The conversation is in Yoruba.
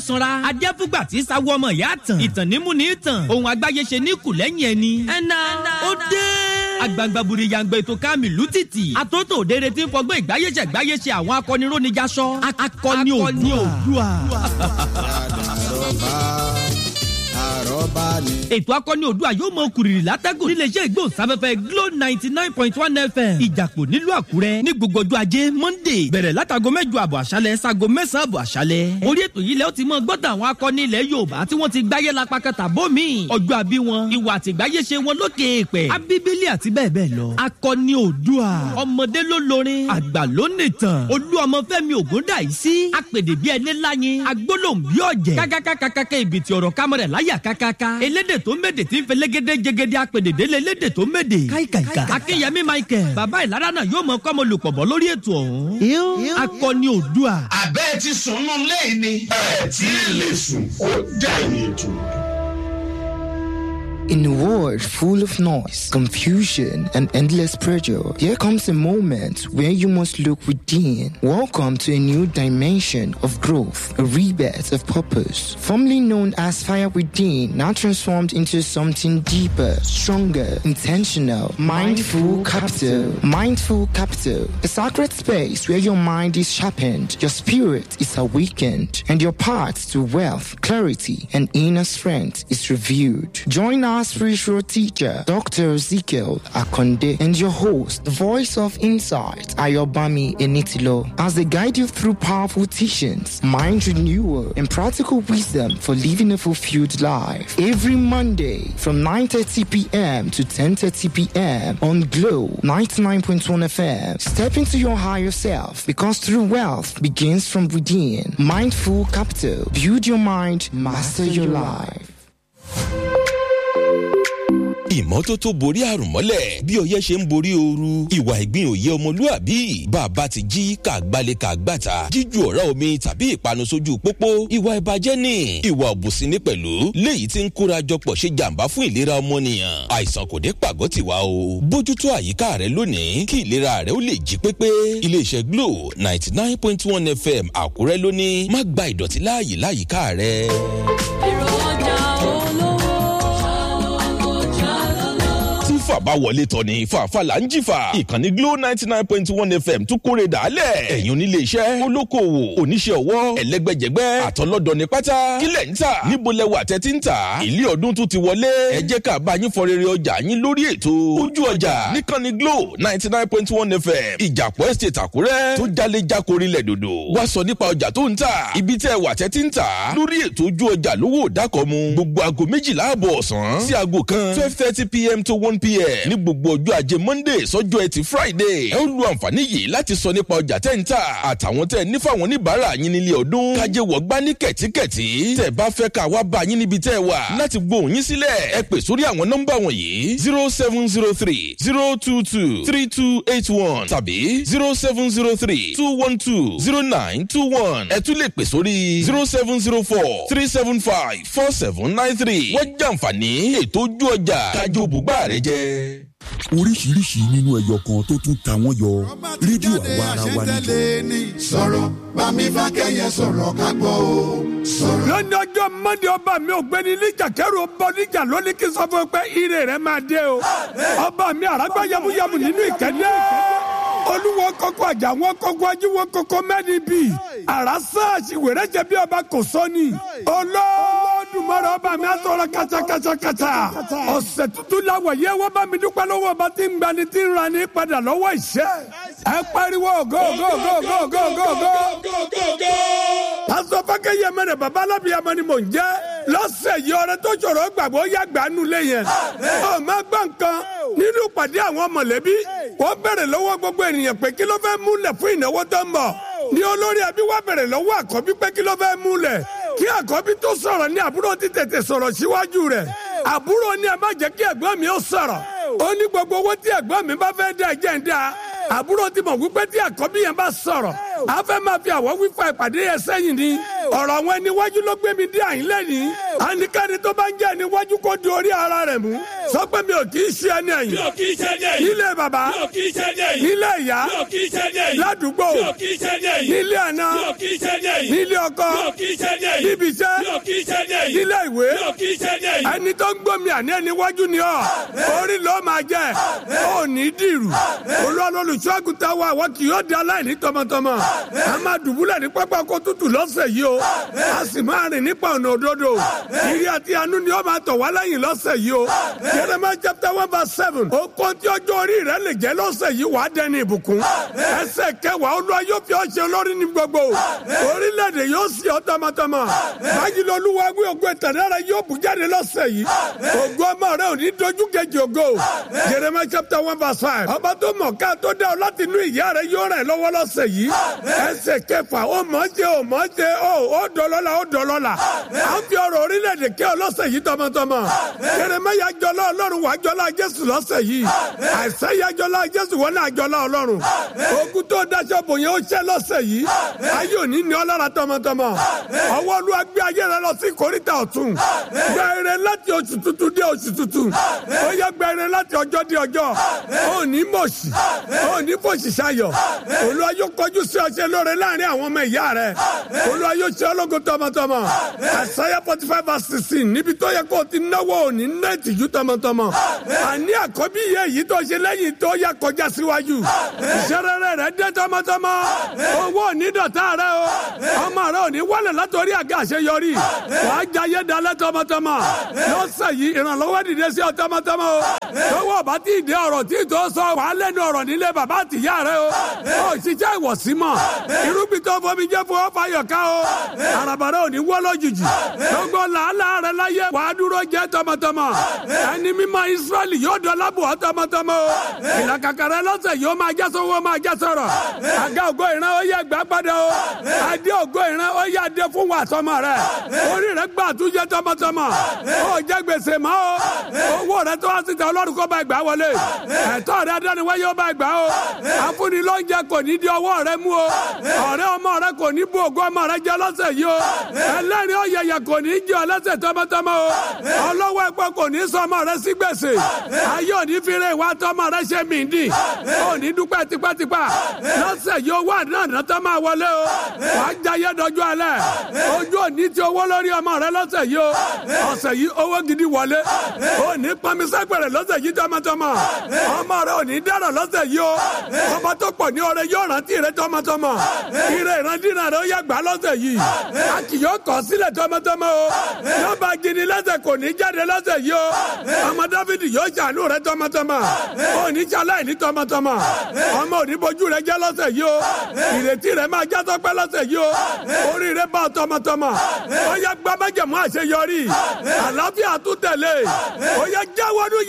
sanra adẹ́fúgbà tí sawo ọmọ ìyá tàn ìtàn nímú ní tàn ohun àgbáyé ṣe ní kù lẹ́yìn ẹni. ẹ̀nà ó dé. agbangbaburi yangba ètò kámìlú títì àtòtò òdere tí ń fọgbọ́n ìgbáyéṣẹ́ ìgbáyéṣe àwọn akọnirónijaṣọ akọni òdua. àròbá ni. ètò akọni òdua yóò mọ kùrìrì látẹ́gùn níléeṣẹ́ ìgbóhùnsáfẹ́fẹ́ glo ninety nine point one fm ìjàpọ̀ nílùú àkúrẹ́ ní gbogbo ọjọ́ ajé monday bẹ̀rẹ̀ látago mẹ́jọ àbọ̀ àṣálẹ̀ sago mẹ́sàn-án àbọ̀ àṣálẹ̀ orí ètò yìí lẹ́ ó ti mọ gbọ́dọ̀ àwọn akọni ilẹ̀ yorùbá tí wọ́n ti gbáyé la pakata bómi ọjọ́ àbí wọn ìwà àtìgbáyé ṣe wọn lókè èèpẹ̀ abíbílì àti bẹ́ẹ̀ bẹ́ẹ̀ lọ akọni òdua ọmọdé ló lorin àgbà ló nìtàn olú ọmọ fẹ́mi ògúndàìsí apèdè bí ẹni láyin agbólóhùn bí ọ̀jẹ̀ kákákákákáká ìbìtì ọ̀rọ̀ kámẹ́rẹ̀ láyà kákáká elédè tó méde tí ń fẹ́ légédé jẹgẹdẹ apèdè délé elédè tó méde káìkàìkà akínyẹmí michael bàbá ìlara náà yóò mọ kọ́mọ lùpọ̀ bọ́ lórí ètò ọ̀hún akọni òdua. àbẹ́ ti sùn nù lẹ́yìn ni. ẹ tí ì lè sùn ó dẹ̀yìn ètò. In a world full of noise, confusion, and endless pressure, there comes a moment where you must look within. Welcome to a new dimension of growth, a rebirth of purpose. Formerly known as Fire Within, now transformed into something deeper, stronger, intentional, mindful capital. Mindful capital, a sacred space where your mind is sharpened, your spirit is awakened, and your path to wealth, clarity, and inner strength is reviewed. Join our spiritual teacher, Dr. Ezekiel Akonde, and your host, the voice of insight, Ayobami Enitilo, as they guide you through powerful teachings, mind renewal, and practical wisdom for living a fulfilled life. Every Monday from 9.30 p.m. to 10.30 p.m. on Glow 99.1 FM. Step into your higher self because true wealth begins from within. Mindful Capital. Build your mind, master your life. ìmọ́tótó borí àrùn mọ́lẹ̀ bí ọyẹ́ ṣe ń borí ooru ìwà ìgbín òye ọmọlúàbí bàbá ti jí kàgbálẹ̀ kàgbàtà jíju ọ̀rá omi tàbí ìpanu sójú pópó ìwà ìbàjẹ́ ni ìwà òbùsí ní pẹ̀lú léyìí tí ń kóra jọpọ̀ ṣe jàǹbá fún ìlera ọmọnìyàn àìsàn kò dé pàgọ́ tiwa o bójútó àyíká rẹ lónìí kí ìlera rẹ ó lè jí pépé iléeṣẹ́ glo ninety nine point one fm àkúrẹ́ lónìí má gba ìdọ̀tí láàyè láyìíká rẹ. èrò ọjà olówó tí fàbá wọlé tọ̀ ní fàáfà là ń jìfà ìkànnì glo ninety nine point one fm tún kórè dàálẹ̀ ẹ̀yin onílé iṣẹ́ olókoòwò oníṣẹ́ ọwọ́ ẹlẹ́gbẹ́jẹgbẹ́ àtọlọ́dọ̀ ní pátá kílẹ̀ ń tà níbo lẹwà tẹ́tí ń tà ilé ọdún tún ti wọlé ẹ jẹ́ ká bá yín fọ rere ọjà yín lórí ètò ojú ọjà níkànnì glo ninety nine point one fm ìjàpọ̀ estate àkúrẹ́ tó jalè jákòrí lẹ̀ dòdò wá sọ nípa ọjà tó ń tà ibi tẹ́ wà tẹ́tí ń tà lórí ètò ojú ọjà lówó dákọ̀mu gbogbo aago méjìlá àbọ̀ ọ̀sán sí aago kan twelve thirty pm to one pm ní gbogbo ọjọ́ ajé monday sọ́jọ́ ẹtì friday ẹ ó lu àǹfààní yìí láti sọ nípa ọjà tẹ́ ń tà àtàwọn tẹ́ ní fáwọn oníbàárà yín nílé ọdún kájé wọ̀ gbá ní kẹ̀tíkẹ̀tí tẹ́ bá fẹ́ ká wá bá yín níbi tẹ́ wà láti gbóhùn yín sílẹ̀ ẹ pè sórí àwọn nọ́mbà wọ̀nyí zero seven zero three zero two two three two eight one tàbí zero seven zero three two one two zero nine two one ẹ tún lè pè sórí zero seven zero four three seven five four seven nine three wọ́n jàǹfààní ètò ojú ọjà kájọ bùgbà rẹ jẹ́ oríṣiríṣi nínú ẹyọ kan tó tún ta wọ́n yọ rédíò àwa ara wa níjọ. sọ̀rọ̀ bámi bá kẹ́yẹ sọ̀rọ̀ ká gbọ́ o sọ̀rọ̀. lónìí ọjọ́ mọ́ndé ọba mi ò gbẹ́ni níjà kẹ́rù ọba oníjà lónìí kí n sọ fún ẹ pé ire rẹ máa dé o ọba mi àràgbá yamuyamu nínú ìkẹ́lẹ́ olúwo kọ́kọ́ àjà wọn kọ́kọ́ ajíwọ́ kọ́kọ́ mẹ́ni bì àràsá àṣìwèrè jẹ bí ọba kò sọ́ni olódùmarè ọba mi àtọ́ra kàtàkàtàkàtà ọ̀sẹ̀ tuntun làwọ̀ yẹ wọ́n bá mi dúpẹ́ lọ́wọ́ ọba tí ń gbani tí ń rani padà lọ́wọ́ ìṣẹ́ ẹ pariwo go go go go go go go pásọ fákẹ́yẹ mẹ́rẹ̀ bàbá alábìyàmọ ni mò ń jẹ́ lọ́sẹ̀ yìí ọ̀rẹ́ tó ṣòro gbàgbọ́ yá gbanú lé yẹn ọ má gbọ́ nǹkan nínú pàdé àwọn mọ̀lẹ́bí wọ́n bẹ̀rẹ̀ lọ́wọ́ gbogbo ènìyàn pé kí ló fẹ́ múlẹ̀ fún ìnáwó tó ń bọ̀ ní olórí ẹbí wá bẹ̀rẹ̀ lọ́wọ́ àkọ́bí pé kí ló fẹ́ múlẹ̀ kí àkọ́bí tó sọ̀rọ̀ ní àbúrò ti tètè sọ̀rọ̀ síwájú rẹ̀ àbúrò ní ẹ má jẹ́ kí ẹ̀gbọ́n mi ó sọ̀rọ̀ ó ní gbogbo owó tí ẹ̀gbọ́n mi bá fẹ́ dá ẹ̀jẹ̀ ń dá àbúrò ti mọ̀ wípé tí àkọ́bí yẹn bá sọ̀rọ̀ a fẹ́ máa fi àwọ̀ wífa ìpàdé yẹn sẹ́yìn ni ọ̀rọ̀ àwọn ẹniwájú ló gbé mi dé àyín lẹ́yìn àníkàní tó bá ń jẹ́ ẹniwájú kó di orí ara rẹ̀ mú sọ pé mi ò kì í ṣe ẹni ẹ̀yìn mi ò kì í ṣe ní ẹ̀yìn nílé bàbá mi ò kì í ṣe ní ẹ̀yìn nílé ìyá mi ò kì í ṣe ní ẹ̀yìn ládùúgbò mi ò kì í ṣe ní ẹ̀yìn nílé àná mi ò kì í ṣe ní ẹ̀yìn nílé ọkọ mi ò kì í ṣe ní ẹ̀yìn níbi iṣẹ́ mi ò kì í ṣe ní ẹ̀yìn nílé ìwé mi ò kì í ṣe ní ẹ̀yìn ẹni tó ń gbómi àní ẹni wájú ni ọ orí ló máa jẹ ó ní dìrù olùṣọ́àgùtà wa àwọn kì yóò di aláìní tọmọtọmọ a máa dùbúlẹ̀ ní pápá kó tútù lọ́sẹ̀ yìí o a sì máa rìn nípa ọ̀nà òdodo ìrì àti àánú ni ó máa tọ̀ wá lẹ́yìn lọ́sẹ̀ yìí o Jeremiah chapter one verse seven ó kó tí ọjọ́ orí rẹ lè jẹ́ lọ́sẹ̀ yìí wàá dẹni ìbùkún ẹsẹ̀ kẹwàá olúwa yóò fi ọ́ ṣe olórí ní gbogbo orílẹ̀-èdè yóò sì ọ́ tọmọtọmọ báyìí lọ́lúwa wí ògo ìtànára yóò bù jáde lọ́sẹ̀ yìí ògo ọmọ rẹ ò ní dojú kejì ògo Jeremiah chapter one verse five ọba tó mọ̀ ká tó dá ọ láti inú ìyá rẹ yóò rẹ̀ lọ́wọ́ lọ́sẹ̀ yìí ẹsẹ̀ kẹfà ó mọ̀ ṣe ó mọ̀ ṣe ó ó dọ̀lọ́la ó dọ̀lọ́la à ń fi ọ̀rọ̀ orílẹ̀-èdè kẹ́ ọ lọ́sẹ̀ yìí tọmọtọmọ Jeremiah jọlá ọlọ́run wàá jọlá jésù lọ́sẹ̀ yìí àìsẹ́yà jọlá jésù wọn náà jọlá ọlọ́run ogun tó dáṣọ bò yẹn ó ṣẹ́ lọ́sẹ̀ yìí ayé òní ni ọlọ́ra tọmọtọmọ ọwọ́ olúwa gbé ayé rẹ lọ sí kòríta ọ̀tún gbẹ̀rẹ̀ láti oṣù tuntun dé oṣù tuntun ó yẹ gbẹ̀rẹ̀ láti ọjọ́ dé ọjọ́ ó ní mọ̀ọ́sì ó ní fòṣì ṣayọ̀ olúwa yóò kọjú sí ọṣẹ lóore láàrin àwọn ọmọ ìyá rẹ olúwa yóò ṣe ológun tọmọtọmọ àṣàyà forty five verse sixteen níbi tó yẹ kó o ti náwó òní ná ìtìjú tọmọtọmọ àní àkọ́bí yẹ èyí tó ṣe lẹ́yìn tó yẹ kọjá síwájú ìṣẹ́rẹ́rẹ́ rẹ dé tọmọtọmọ owó òní dọ̀tá rẹ o ọmọ rẹ òní wọlé látọrí àga àṣeyọrí wàá jayé dalẹ̀ tọmọtọmọ lọ́sẹ̀ yìí ìrànlọ́wọ́ dìde sí ọ tọmọtọmọ o lọ́wọ́ ọba tí ì dé ọ̀rọ̀ tí ì tó sọ wàá lẹ́nu ọ̀rọ̀ nílé bàbá àtìyá rẹ o ó ṣiṣẹ́ ìwọ̀sí mọ̀ irúgbìn tó fomi jẹ́ fún ọ́fà yọ̀ká o àràbàrà ò ní wọ́ lójijì gbogbo làálàá rẹ láyé wàá dúró jẹ́ tọmọtọmọ ẹni mímọ́ Ísírẹ́lì yóò dọ́lá bò ọ́ tọmọtọmọ o ìlàkàkà rẹ lọ́sẹ̀ yóò máa jẹ́ sọ́wọ́ máa jẹ́ sọ̀rọ̀ àga ògo ìran ó yẹ gbà padà o adé ògo ìran ó yẹ adé fún wa tọmọ rẹ orí rẹ gbà àtúnjẹ tọmọtọmọ ó jẹ gbèsè mọ́ o owó rẹ tó wá síta ọlọ́run kó bá gbà wọlé ẹ̀tọ́ rẹ adániwáyé ó bá gbà o afúnilọ́njẹ kò ní di ọwọ́ rẹ mú o ọ̀rẹ́ ọmọ rẹ kò ní bú ògo ọmọ rẹ jẹ lọ́sẹ̀ yìí o ẹlẹ́rìí ọ̀yẹ̀yẹ̀ kò ní jẹ ọ lọ́sẹ̀ tọmọtọmọ o ọlọ́wọ́ ẹ̀pọ̀ kò ní sọ ọmọ rẹ sí gbèsè ayé òní fire ìwà tọmọ rẹ ṣe mìíndì òní dúpẹ́ tipátipá lọ́sẹ̀ yìí owó àdáná tó máa wọlé o wà á jayé dọjú alẹ́ ojú òní ti owó lórí ọmọ rẹ lọ́sẹ̀ yìí o ọ̀sẹ̀ yìí owó gidi wọlé òní pọnmisẹ́gbẹ̀rẹ̀ lọ́sẹ̀ yìí tọmọtọmọ ọmọ rẹ òní dára lọ́sẹ̀ yìí o ọba tó pọ̀ ní ọrẹ yóò rántí rẹ tọmọtọmọ ire ìrandínà rẹ ó yẹ gbà lọ́sẹ̀ yìí a kì yóò kọ̀ sílẹ̀ tọmọtọmọ o yọba gidi lẹ́sẹ̀ kò ní jáde lọ́sẹ̀ yìí o ọmọ dáfídì yóò ṣàánú rẹ tọmọtọmọ òní ṣaláì ní tọmọtọmọ ọmọ òní bojú rẹ jẹ́ lọ́sẹ̀ yìí o ìrètí rẹ máa já sọpẹ́ lọ́sẹ̀ yìí o orí rẹ bá tọmọtọmọ ó yẹ gbàmájẹmú àṣeyọrí àlàáfíà tún tẹ̀lé ó yẹ jáwọ́dún